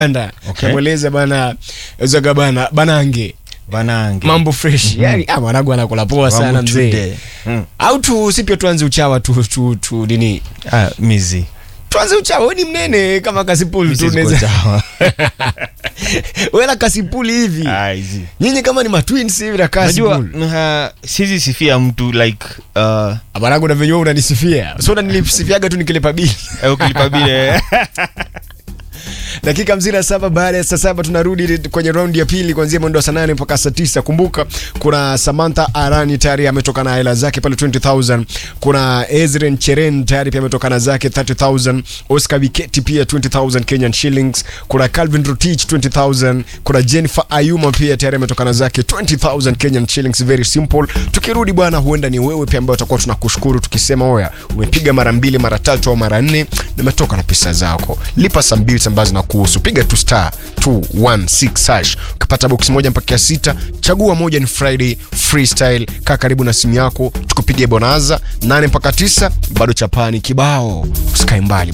anda Okay. kamweleza bana zaga bana banange banange mambo fresh yani ah, mwanangu anakula poa sana Mambo mzee today. Mm. au tu si pia tuanze uchawa tu, tu, tu nini Ah, mizi tuanze uchawa we ni mnene kama kasipuli tu Mizi ziko unaweza sawa. wela kasipuli hivi Ah, hizi. nyinyi kama ni matwins hivi na najua kasipuli uh, sizi sifia mtu like uh, mwanangu na venyewe unanisifia so unanisifiaga tu nikilipa bili eh, ukilipa bile dakika hamsini na saba baada ya saa saba tunarudi kwenye raundi ya pili kuanzia mwendo wa saa nane mpaka saa tisa kumbuka kuna samantha arani tayari ametoka na hela zake pale 20000 kuna ezren cheren tayari pia ametoka na zake 30000 oscar wiketi pia 20000 kenyan shillings kuna calvin rotich 20000 kuna jennifer ayuma pia tayari ametoka na zake 20000 kenyan shillings very simple tukirudi bwana huenda ni wewe pia ambayo tutakuwa tunakushukuru tukisema oya umepiga mara mbili mara tatu au mara nne nimetoka na pesa zako lipa some bills ambazo zinakuhusu piga tu star 216 hash ukipata box moja mpaka ya sita chagua moja ni friday freestyle kaa karibu na simu yako tukupige bonaza 8 mpaka 9 bado chapani kibao usikae mbali